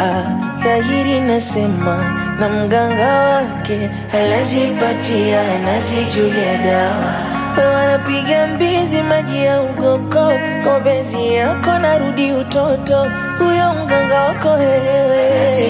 dhahiri nasema na mganga wake anazipatia anazijulia dawa wanapiga mbizi maji ya ugoko kwa mapenzi yako narudi utoto huyo mganga wako wewe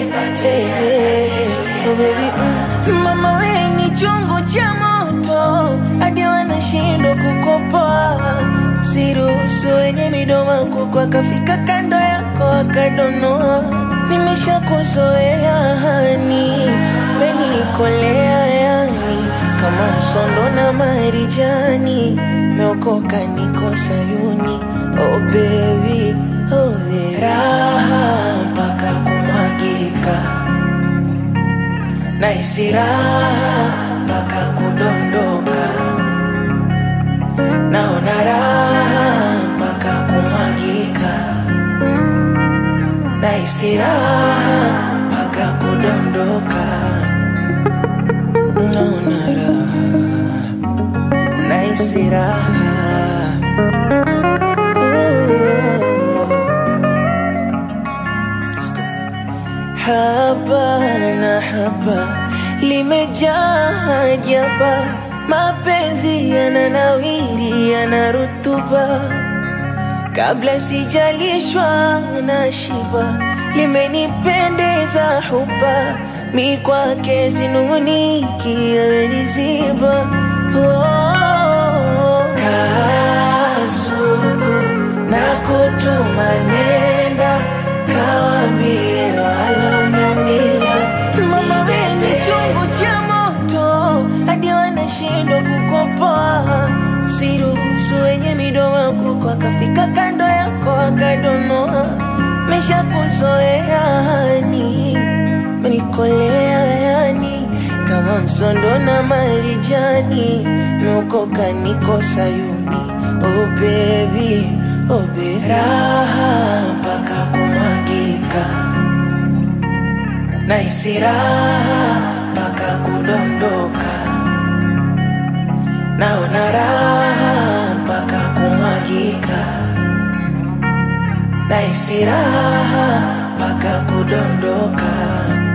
Oh, baby, mm. mama we ni chungu cha moto hadi wanashindwa kukopoa siruhusu wenye midomo kuku akafika kando yako akadonoa nimeshakuzoea hani menikolea yani kama msondo na marijani meokoka niko sayuni oh baby, oh baby. raha mpaka kumwagika na isiraha mpaka kudondoka naona raha mpaka kumwagika na isiraha mpaka kudondoka naona raha na isiraha haba na haba limejaa ajaba mapenzi yananawiri yana rutuba kabla sijalishwa na shiba limenipendeza huba mi kwake sinuniki ameniziba oh, kasuku na kutuma nenda kawambie waloniumiza mama wene chungu cha moto hadi wanashindwa kukopoa siruhusu wenye midomo kuko akafika kando yako akadonoa mesha kuzoea hani menikolea yani kama msondo na marijani meokoka niko sayuni oh baby, oh baby. raha mpaka kumwagika na isiraha mpaka kudondoka naona raha mpaka kumwagika na isiraha mpaka kudondoka